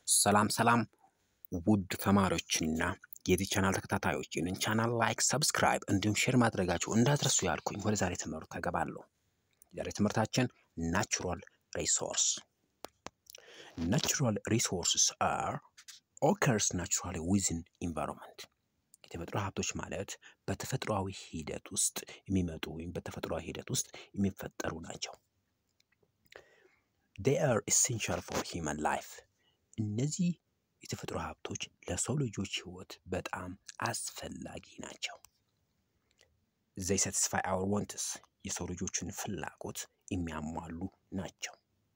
ሰላም ሰላም ውድ ተማሪዎችና የዚህ ቻናል ተከታታዮች ይህንን ቻናል ላይክ፣ ሰብስክራይብ እንዲሁም ሼር ማድረጋችሁ እንዳትረሱ ያልኩኝ ወደ ዛሬ ትምህርት ተገባለሁ። ዛሬ ትምህርታችን ናቹራል ሪሶርስ ናቹራል ሪሶርስስ አር ኦከርስ ናቹራሊ ዊዝን ኢንቫይሮንመንት የተፈጥሮ ሀብቶች ማለት በተፈጥሯዊ ሂደት ውስጥ የሚመጡ ወይም በተፈጥሯዊ ሂደት ውስጥ የሚፈጠሩ ናቸው። they are essential for human life እነዚህ የተፈጥሮ ሀብቶች ለሰው ልጆች ህይወት በጣም አስፈላጊ ናቸው። they satisfy our wants የሰው ልጆችን ፍላጎት የሚያሟሉ ናቸው።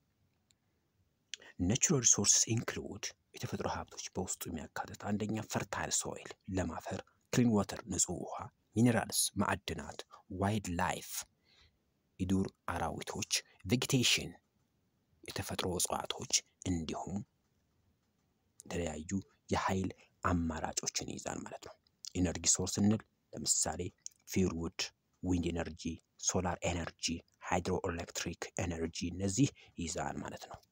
ናቹራል ሪሶርስስ ኢንክሉድ የተፈጥሮ ሀብቶች በውስጡ የሚያካትት አንደኛ ፈርታይል ሶይል ለም አፈር፣ ክሊን ዋተር ንጹህ ውሃ፣ ሚኔራልስ ማዕድናት፣ ዋይልድ ላይፍ የዱር አራዊቶች፣ ቬጌቴሽን የተፈጥሮ እጽዋቶች እንዲሁም የተለያዩ የኃይል አማራጮችን ይይዛል ማለት ነው። ኢነርጂ ሶርስ ስንል ለምሳሌ ፊርውድ፣ ዊንድ ኤነርጂ፣ ሶላር ኤነርጂ፣ ሃይድሮ ኤሌክትሪክ ኤነርጂ እነዚህ ይይዛል ማለት ነው።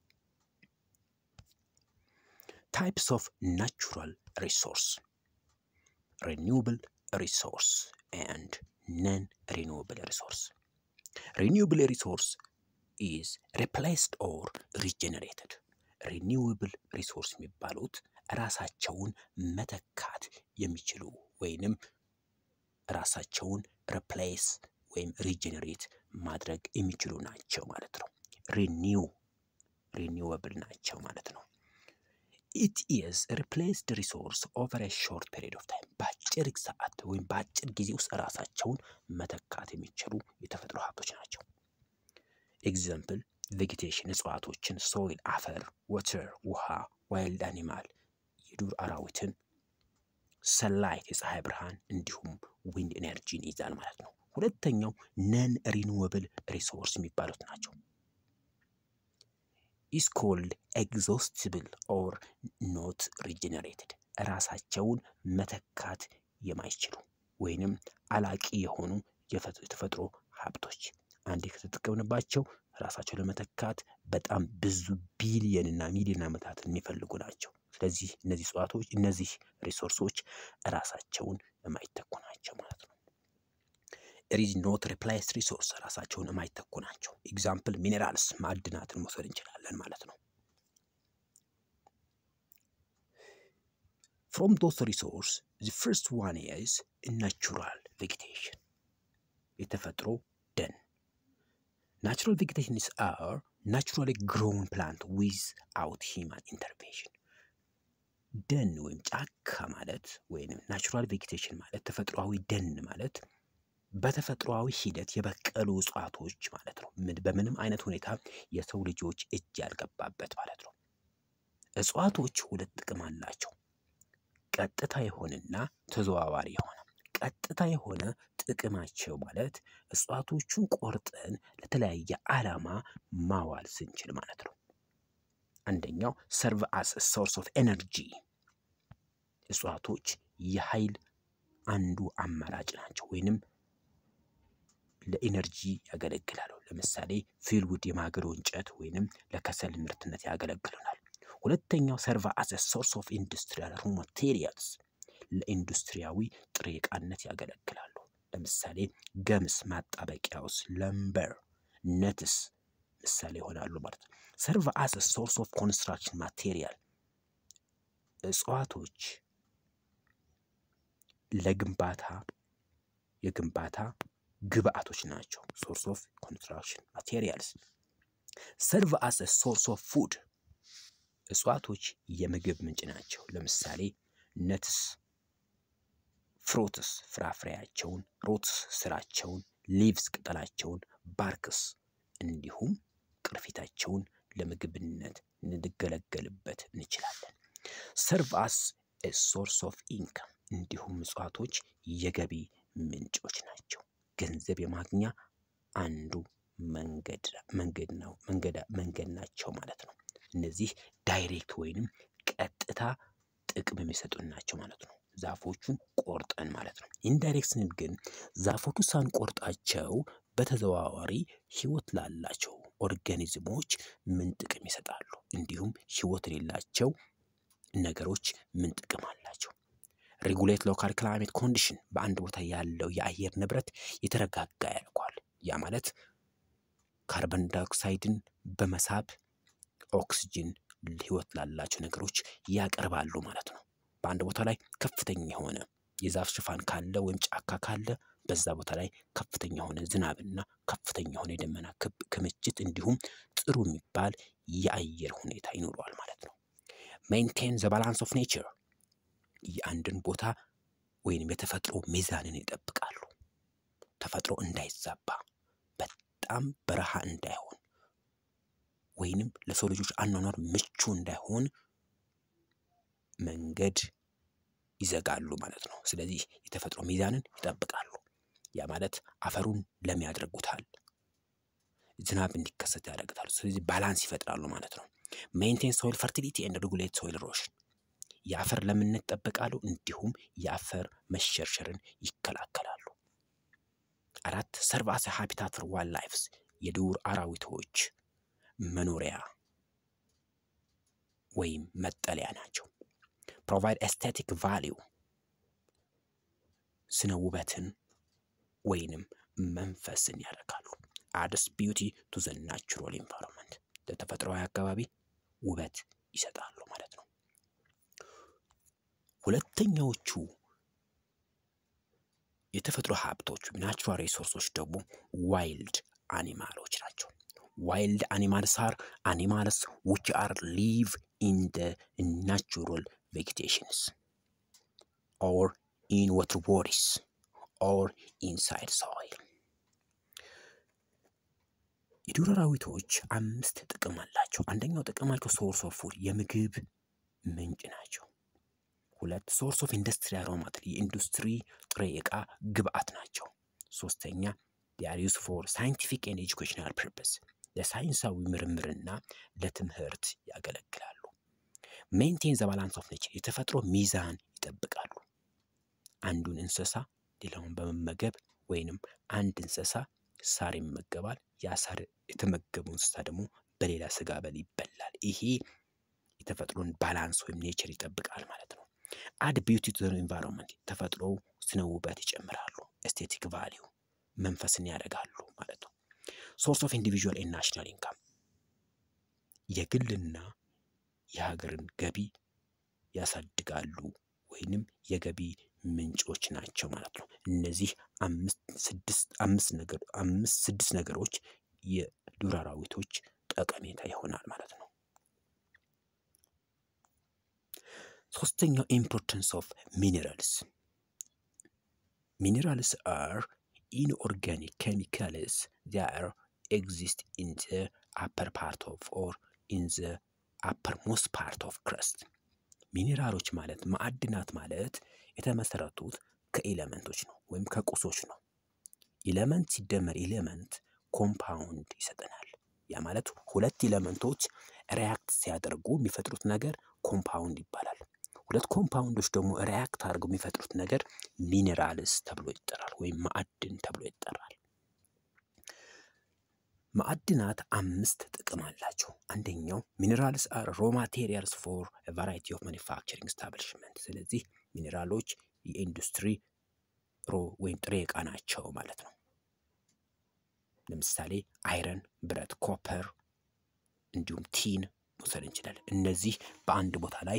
ታይፕስ ኦፍ ናቹራል ሪሶርስ ሪኒውብል ሪሶርስ ኤንድ ነን ሪኒውብል ሪሶርስ ሪኒውብል ሪሶርስ ኢዝ ሪፕሌስድ ኦር ሪጀነሬትድ ሪኒውብል ሪሶርስ የሚባሉት ራሳቸውን መተካት የሚችሉ ወይንም ራሳቸውን ሪፕሌስ ወይም ሪጀነሬት ማድረግ የሚችሉ ናቸው ማለት ነው። ሪኒው ሪኒውብል ናቸው ማለት ነው። ኢት ኢዝ ሪፕሌስድ ሪሶርስ ኦቨር ሾርት ፔሪድ ኦፍ ታይም በአጭር ሰዓት ወይም በአጭር ጊዜ ውስጥ ራሳቸውን መተካት የሚችሉ የተፈጥሮ ሀብቶች ናቸው። ኤግዛምፕል ቬጌቴሽን እጽዋቶችን፣ ሶይል አፈር፣ ወተር ውሃ፣ ዋይልድ አኒማል የዱር አራዊትን፣ ሰላይት የፀሐይ ብርሃን እንዲሁም ዊንድ ኤነርጂን ይይዛል ማለት ነው። ሁለተኛው ነን ሪኒዌብል ሪሶርስ የሚባሉት ናቸው። ኢስ ኮልድ ኤግዞስቲብል ኦር ኖት ሪጀነሬትድ ራሳቸውን መተካት የማይችሉ ወይንም አላቂ የሆኑ የተፈጥሮ ሀብቶች አንዴ ከተጠቀምንባቸው ራሳቸው ለመተካት በጣም ብዙ ቢሊየን እና ሚሊዮን ዓመታትን የሚፈልጉ ናቸው። ስለዚህ እነዚህ እጽዋቶች እነዚህ ሪሶርሶች ራሳቸውን የማይተኩ ናቸው ማለት ነው። ሪዝ ኖት ሪፕሌስ ሪሶርስ ራሳቸውን የማይተኩ ናቸው። ኤግዛምፕል ሚኔራልስ ማዕድናትን መውሰድ እንችላለን ማለት ነው። ፍሮም ዶስ ሪሶርስ ዚ ፍርስት ዋን ኢዝ ናቹራል ቬጌቴሽን የተፈጥሮ ደን ናቹራል ቬጌቴሽንስ አር ናቹራሊ ግሮውን ፕላንት ዊዝ አውት ሂማን ኢንተርቬንሽን። ደን ወይም ጫካ ማለት ወይም ናቹራል ቬጌቴሽን ማለት ተፈጥሯዊ ደን ማለት በተፈጥሯዊ ሂደት የበቀሉ እጽዋቶች ማለት ነው። በምንም አይነት ሁኔታ የሰው ልጆች እጅ ያልገባበት ማለት ነው። እጽዋቶች ሁለት ጥቅም አላቸው። ቀጥታ የሆነና ተዘዋዋሪ የሆነ ቀጥታ የሆነ ጥቅማቸው ማለት እጽዋቶቹን ቆርጠን ለተለያየ ዓላማ ማዋል ስንችል ማለት ነው። አንደኛው ሰርቭ አስ ሶርስ ኦፍ ኤነርጂ እጽዋቶች የኃይል አንዱ አማራጭ ናቸው፣ ወይንም ለኢነርጂ ያገለግላሉ። ለምሳሌ ፊልውድ የማገዶ እንጨት ወይንም ለከሰል ምርትነት ያገለግሉናል። ሁለተኛው ሰርቭ አስ ሶርስ ኦፍ ኢንዱስትሪያል ሩ ማቴሪያልስ ለኢንዱስትሪያዊ ጥሬ ዕቃነት ያገለግላሉ። ለምሳሌ ገምስ፣ ማጣበቂያውስ፣ ለምበር፣ ነትስ ምሳሌ ይሆናሉ ማለት ነው። ሰርቭ አስ ሶርስ ኦፍ ኮንስትራክሽን ማቴሪያል እጽዋቶች ለግንባታ የግንባታ ግብአቶች ናቸው። ሶርስ ኦፍ ኮንስትራክሽን ማቴሪያልስ። ሰርቭ አስ ሶርስ ኦፍ ፉድ እጽዋቶች የምግብ ምንጭ ናቸው። ለምሳሌ ነትስ ፍሩትስ ፍራፍሬያቸውን፣ ሩትስ ስራቸውን፣ ሊቭስ ቅጠላቸውን፣ ባርክስ እንዲሁም ቅርፊታቸውን ለምግብነት እንገለገልበት እንችላለን። ሰርቭ አስ ሶርስ ኦፍ ኢንካም እንዲሁም እጽዋቶች የገቢ ምንጮች ናቸው። ገንዘብ የማግኛ አንዱ መንገድ ነው መንገድ ናቸው ማለት ነው። እነዚህ ዳይሬክት ወይንም ቀጥታ ጥቅም የሚሰጡን ናቸው ማለት ነው። ዛፎቹን ቆርጠን ማለት ነው። ኢንዳይሬክት ስንል ግን ዛፎቹ ሳንቆርጣቸው በተዘዋዋሪ ህይወት ላላቸው ኦርጋኒዝሞች ምን ጥቅም ይሰጣሉ? እንዲሁም ህይወት የሌላቸው ነገሮች ምን ጥቅም አላቸው? ሬጉሌት ሎካል ክላይሜት ኮንዲሽን በአንድ ቦታ ያለው የአየር ንብረት የተረጋጋ ያደርገዋል። ያ ማለት ካርበን ዳይኦክሳይድን በመሳብ ኦክስጅን ህይወት ላላቸው ነገሮች ያቀርባሉ ማለት ነው። በአንድ ቦታ ላይ ከፍተኛ የሆነ የዛፍ ሽፋን ካለ ወይም ጫካ ካለ በዛ ቦታ ላይ ከፍተኛ የሆነ ዝናብና ከፍተኛ የሆነ የደመና ክምችት እንዲሁም ጥሩ የሚባል የአየር ሁኔታ ይኖረዋል ማለት ነው። ሜንቴን ዘ ባላንስ ኦፍ ኔቸር የአንድን ቦታ ወይንም የተፈጥሮ ሚዛንን ይጠብቃሉ። ተፈጥሮ እንዳይዛባ በጣም በረሃ እንዳይሆን ወይንም ለሰው ልጆች አኗኗር ምቹ እንዳይሆን መንገድ ይዘጋሉ ማለት ነው። ስለዚህ የተፈጥሮ ሚዛንን ይጠብቃሉ። ያ ማለት አፈሩን ለም ያደርጉታል፣ ዝናብ እንዲከሰት ያደርጉታል። ስለዚህ ባላንስ ይፈጥራሉ ማለት ነው። ሜንቴን ሶይል ፈርቲሊቲ ኤንድ ሬጉሌት ሶይል ኢሮዥን የአፈር ለምነት ይጠብቃሉ፣ እንዲሁም የአፈር መሸርሸርን ይከላከላሉ። አራት ሰርቭ አስ ሃቢታት ፎር ዋይልድ ላይፍስ የዱር አራዊቶች መኖሪያ ወይም መጠለያ ናቸው። ፕሮቫይድ ኤስቴቲክ ቫሊዩ ስነ ውበትን ወይንም መንፈስን ያደርጋሉ። አድስ ቢዩቲ ቱ ዘ ናቹራል ኢንቫይሮንመንት ለተፈጥሯዊ አካባቢ ውበት ይሰጣሉ ማለት ነው። ሁለተኛዎቹ የተፈጥሮ ሀብቶች ናቹራል ሪሶርሶች ደግሞ ዋይልድ አኒማሎች ናቸው። ዋይልድ አኒማልስ አር አኒማልስ ዊች አር ሊቭ ኢን ደ ናቹራል ቬጌቴሽንስ ኦር ኢን ዋተር ቦዲስ ኦር ኢንሳይድ ሶይል። የዱር አራዊቶች አምስት ጥቅም አላቸው። አንደኛው ጥቅማቸው ሶርስ ኦፍ ፉድ የምግብ ምንጭ ናቸው። ሁለት ሶርስ ኦፍ ኢንዱስትሪ አሮማት የኢንዱስትሪ ጥሬ ዕቃ ግብአት ናቸው። ሶስተኛ ዲአር ዩዝ ፎር ሳይንቲፊክ ኤንድ ኤጁኬሽናል ፐርፐስ ለሳይንሳዊ ምርምርና ለትምህርት ያገለግላሉ። ሜንቴን ዘ ባላንስ ኦፍ ኔቸር የተፈጥሮ ሚዛን ይጠብቃሉ። አንዱን እንስሳ ሌላውን በመመገብ ወይንም አንድ እንስሳ ሳር ይመገባል። ያ ሳር የተመገበው እንስሳ ደግሞ በሌላ ስጋ በል ይበላል። ይሄ የተፈጥሮን ባላንስ ወይም ኔቸር ይጠብቃል ማለት ነው። አድ ቢዩቲ ቱ ኢንቫይሮንመንት ተፈጥሮ ስነ ውበት ይጨምራሉ። ኤስቴቲክ ቫሊዩ መንፈስን ያደርጋሉ ማለት ነው። ሶርስ ኦፍ ኢንዲቪዥዋል ኤንድ ናሽናል ኢንካም የግልና የሀገርን ገቢ ያሳድጋሉ ወይንም የገቢ ምንጮች ናቸው ማለት ነው። እነዚህ አምስት ስድስት አምስት ነገር አምስት ስድስት ነገሮች የዱር አራዊቶች ጠቀሜታ ይሆናል ማለት ነው። ሶስተኛው ኢምፖርታንስ ኦፍ ሚኔራልስ ሚኔራልስ አር ኢንኦርጋኒክ ኬሚካልስ ዛር ኤግዚስት ኢን ዘ አፐር ፓርት ኦፍ ኦር ኢን ዘ አፐር ሞስት ፓርት ኦፍ ክረስት ሚኔራሎች ማለት ማዕድናት ማለት የተመሰረቱት ከኤሌመንቶች ነው ወይም ከቁሶች ነው። ኤሌመንት ሲደመር ኤሌመንት ኮምፓውንድ ይሰጠናል። ያ ማለት ሁለት ኤሌመንቶች ሪያክት ሲያደርጉ የሚፈጥሩት ነገር ኮምፓውንድ ይባላል። ሁለት ኮምፓውንዶች ደግሞ ሪያክት አድርገው የሚፈጥሩት ነገር ሚኔራልስ ተብሎ ይጠራል፣ ወይም ማዕድን ተብሎ ይጠራል። ማዕድናት አምስት ጥቅም አላቸው። አንደኛው ሚኔራልስ አር ሮ ማቴሪያልስ ፎር ቫራይቲ ኦፍ ማኒፋክቸሪንግ ስታብሊሽመንት። ስለዚህ ሚኔራሎች የኢንዱስትሪ ሮ ወይም ጥሬ ዕቃ ናቸው ማለት ነው። ለምሳሌ አይረን፣ ብረት፣ ኮፐር እንዲሁም ቲን መውሰድ እንችላለን። እነዚህ በአንድ ቦታ ላይ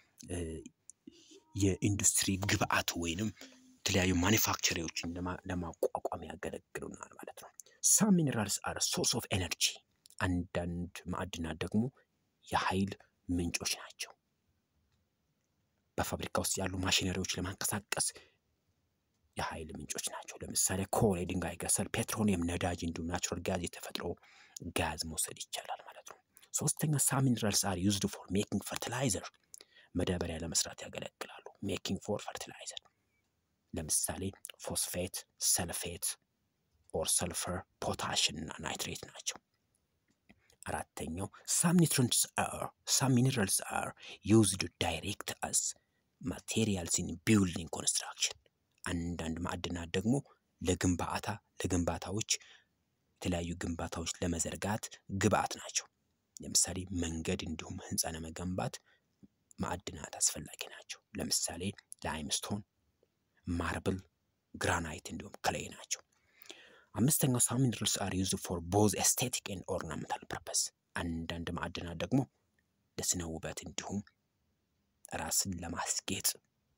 የኢንዱስትሪ ግብአት ወይንም የተለያዩ ማኒፋክቸሪዎችን ለማቋቋም ያገለግሉናል ማለት ነው። ሳም ሚኔራልስ አር ሶርስ ኦፍ ኤነርጂ። አንዳንድ ማዕድናት ደግሞ የኃይል ምንጮች ናቸው። በፋብሪካ ውስጥ ያሉ ማሽነሪዎች ለማንቀሳቀስ የኃይል ምንጮች ናቸው። ለምሳሌ ኮል፣ የድንጋይ ከሰል፣ ፔትሮሊየም፣ ነዳጅ እንዲሁም ናቹራል ጋዝ የተፈጥሮ ጋዝ መውሰድ ይቻላል ማለት ነው። ሶስተኛ ሳም ሚኔራልስ አር ዩዝድ ፎር ሜኪንግ ፈርቲላይዘር፣ መዳበሪያ ለመስራት ያገለግላሉ። ሜኪንግ ፎር ፈርቲላይዘር ለምሳሌ ፎስፌት፣ ሰልፌት ኦር ሰልፈር፣ ፖታሽን እና ናይትሬት ናቸው። አራተኛው ሳም ኒውትሪንትስ አር ሳም ሚኔራልስ አር ዩዝድ ዳይሬክት አስ ማቴሪያልስ ኢን ቢልዲንግ ኮንስትራክሽን። አንዳንድ ማዕድናት ደግሞ ለግንባታ ለግንባታዎች የተለያዩ ግንባታዎች ለመዘርጋት ግብአት ናቸው። ለምሳሌ መንገድ እንዲሁም ህንፃ ለመገንባት ማዕድናት አስፈላጊ ናቸው። ለምሳሌ ላይምስቶን፣ ማርብል፣ ግራናይት እንዲሁም ክሌይ ናቸው። አምስተኛው ሳም ሚነራልስ አር ዩዝድ ፎር ቦዝ ኤስቴቲክ ኤንድ ኦርናመንታል ፐርፐስ። አንዳንድ ማዕድናት ደግሞ ለስነ ውበት እንዲሁም ራስን ለማስጌጥ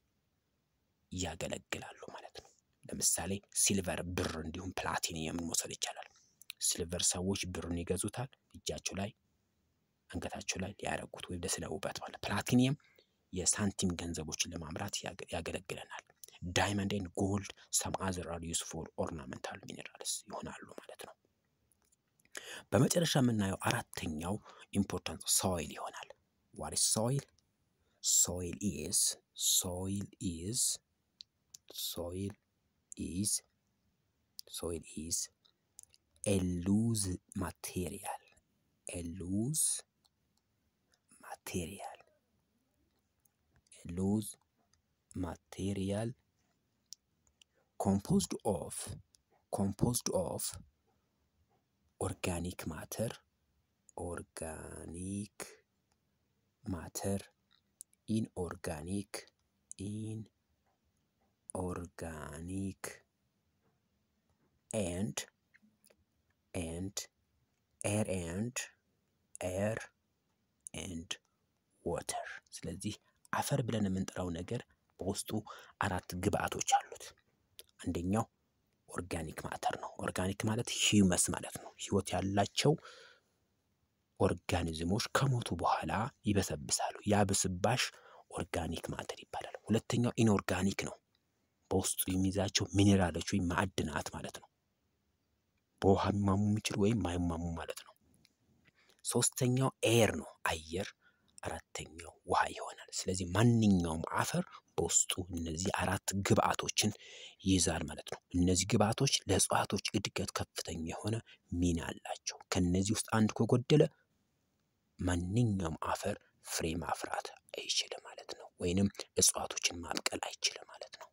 ያገለግላሉ ማለት ነው። ለምሳሌ ሲልቨር፣ ብር እንዲሁም ፕላቲኒየምን መውሰድ ይቻላል። ሲልቨር ሰዎች ብርን ይገዙታል እጃቸው ላይ አንገታቸው ላይ ሊያደርጉት ወይም ለስነ ውበት ማለት። ፕላቲኒየም የሳንቲም ገንዘቦችን ለማምራት ያገለግለናል። ዳይመንድ ኤንድ ጎልድ ሰም አዘር አር ዩዝ ፎር ኦርናመንታል ሚኔራልስ ይሆናሉ ማለት ነው። በመጨረሻ የምናየው አራተኛው ኢምፖርታንት ሶይል ይሆናል። ዋት ኢዝ ሶይል? ሶይል ኢዝ ሶይል ኢዝ ሶይል ኢዝ ሶይል ኢዝ ኤ ሉዝ ማቴሪያል ኤ ሉዝ ማቴሪያል ኤ ሉዝ ማቴሪያል composed of composed of organic matter organic matter inorganic inorganic and and air and air and water ስለዚህ አፈር ብለን የምንጠራው ነገር በውስጡ አራት ግብአቶች አሉት። አንደኛው ኦርጋኒክ ማተር ነው። ኦርጋኒክ ማለት ሂውመስ ማለት ነው። ህይወት ያላቸው ኦርጋኒዝሞች ከሞቱ በኋላ ይበሰብሳሉ። ያ ብስባሽ ኦርጋኒክ ማተር ይባላል። ሁለተኛው ኢንኦርጋኒክ ነው። በውስጡ የሚይዛቸው ሚኔራሎች ወይም ማዕድናት ማለት ነው። በውሃ የሚማሙ የሚችሉ ወይም ማይማሙ ማለት ነው። ሶስተኛው ኤር ነው፣ አየር። አራተኛው ውሃ ይሆናል። ስለዚህ ማንኛውም አፈር በውስጡ እነዚህ አራት ግብአቶችን ይይዛል ማለት ነው። እነዚህ ግብአቶች ለእጽዋቶች እድገት ከፍተኛ የሆነ ሚና አላቸው። ከነዚህ ውስጥ አንድ ከጎደለ ማንኛውም አፈር ፍሬ ማፍራት አይችልም ማለት ነው። ወይንም እጽዋቶችን ማብቀል አይችልም ማለት ነው።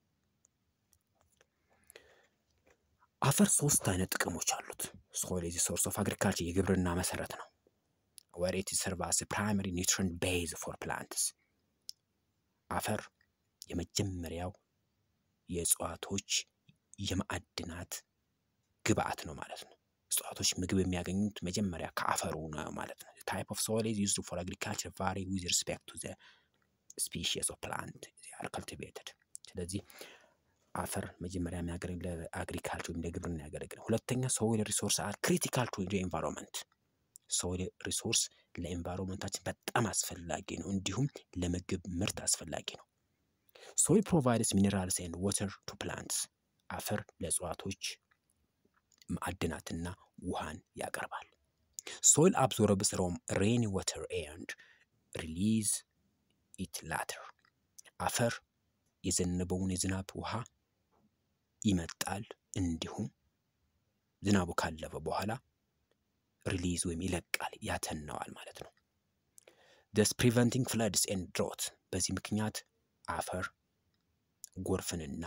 አፈር ሶስት አይነት ጥቅሞች አሉት። ሶይል ኢዝ ሶርስ ኦፍ አግሪካልቸር የግብርና መሰረት ነው። ወር ኢት ሰርቭ አስ ፕራይመሪ ኒውትሪንት ቤዝ ፎር ፕላንትስ አፈር የመጀመሪያው የእጽዋቶች የማዕድናት ግብአት ነው ማለት ነው። እጽዋቶች ምግብ የሚያገኙት መጀመሪያ ከአፈሩ ነው ማለት ነው። ታይፕ ኦፍ ሶይል ኢዝ ዩዝድ ፎር አግሪካልቸር ቫሪ ዊዝ ሪስፔክት ቱ ዘ ስፒሺስ ኦፍ ፕላንት አር ካልቲቬትድ። ስለዚህ አፈር መጀመሪያ የሚያገለግል ለአግሪካልቸር ወይም ለግብርና ያገለግል። ሁለተኛ ሶይል ሪሶርስ አር ክሪቲካል ቱ ኤንቫይሮንመንት ሶይል ሪሶርስ ለኤንቫይሮንመንታችን በጣም አስፈላጊ ነው፣ እንዲሁም ለምግብ ምርት አስፈላጊ ነው። ሶይል ፕሮቫይድስ ሚኔራልስ ኤንድ ዋተር ቱ ፕላንትስ አፈር ለእጽዋቶች ማዕድናትና ውሃን ያቀርባል። ሶይል አብዞርብስ ሮም ሬኒ ዋተር ኤንድ ሪሊዝ ኢት ላተር አፈር የዘነበውን የዝናብ ውሃ ይመጣል፣ እንዲሁም ዝናቡ ካለፈ በኋላ ሪሊዝ ወይም ይለቃል ያተነዋል ማለት ነው። ደስ ፕሪቨንቲንግ ፍለድስ ኤንድ ድሮት በዚህ ምክንያት አፈር ጎርፍንና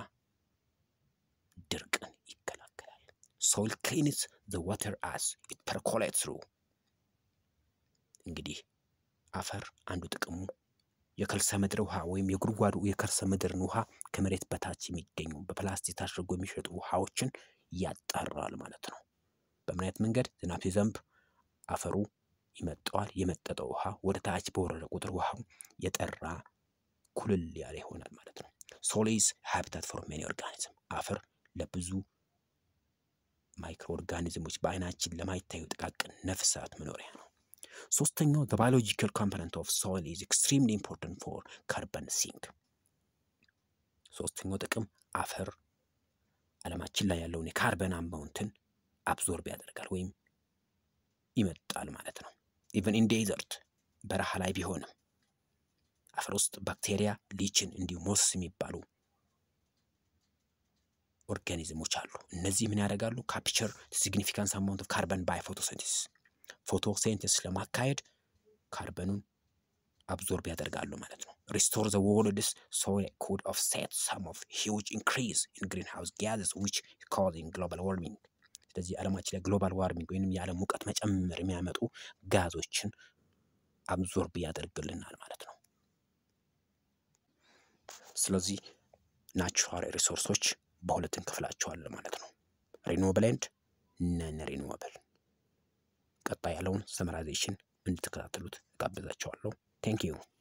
ድርቅን ይከላከላል። ሶይል ክሊንስ ዘ ዋተር አስ ኢት ፐርኮሌት ትሩ እንግዲህ አፈር አንዱ ጥቅሙ የከርሰ ምድር ውሃ ወይም የጉድጓዱ የከርሰ ምድርን ውሃ ከመሬት በታች የሚገኙ በፕላስቲክ ታሽጎ የሚሸጡ ውሃዎችን ያጣራል ማለት ነው። በምን አይነት መንገድ? ዝናብ ሲዘንብ አፈሩ ይመጠዋል። የመጠጠው ውሃ ወደ ታች በወረደ ቁጥር ውሃው የጠራ ኩልል ያለ ይሆናል ማለት ነው። ሶይል ኢዝ ሃቢታት ፎር ሜኒ ኦርጋኒዝም አፈር ለብዙ ማይክሮ ኦርጋኒዝሞች በአይናችን ለማይታዩ ጥቃቅን ነፍሳት መኖሪያ ነው። ሶስተኛው ዘ ባዮሎጂካል ኮምፖነንት ኦፍ ሶይል ኢዝ ኤክስትሪምሊ ኢምፖርታንት ፎር ካርበን ሲንክ። ሶስተኛው ጥቅም አፈር ዓለማችን ላይ ያለውን የካርበን አማውንትን አብዞርብ ያደርጋል ወይም ይመጣል ማለት ነው። ኢቨን ኢን ዴዘርት በረሃ ላይ ቢሆንም አፈር ውስጥ ባክቴሪያ፣ ሊችን እንዲሁም ሞስስ የሚባሉ ኦርጋኒዝሞች አሉ። እነዚህ ምን ያደርጋሉ? ካፕቸር ሲግኒፊካንስ አማውንት ኦፍ ካርበን ባይ ፎቶሲንቴሲስ ፎቶሲንቴሲስ ለማካሄድ ካርበኑን አብዞርብ ያደርጋሉ ማለት ነው። ሪስቶር ዘ ወርልድስ ሶይል ኩድ ኦፍሴት ሰም ኦፍ ሂውጅ ኢንክሪዝ ኢን ግሪን ሃውስ ጋዝስ ዊች ካዚንግ ግሎባል ዋርሚንግ። ስለዚህ ዓለማችን ላይ ግሎባል ዋርሚንግ ወይም የዓለም ሙቀት መጨመር የሚያመጡ ጋዞችን አብዞርብ ያደርግልናል ማለት ነው። ስለዚህ ናቹራል ሪሶርሶች በሁለት እንከፍላቸዋለን ማለት ነው። ሪኒዌብል ኤንድ ነን ሪኒዌብል። ቀጣይ ያለውን ሰመራይዜሽን እንድትከታተሉት እጋብዛቸዋለሁ። ቴንክ ዩ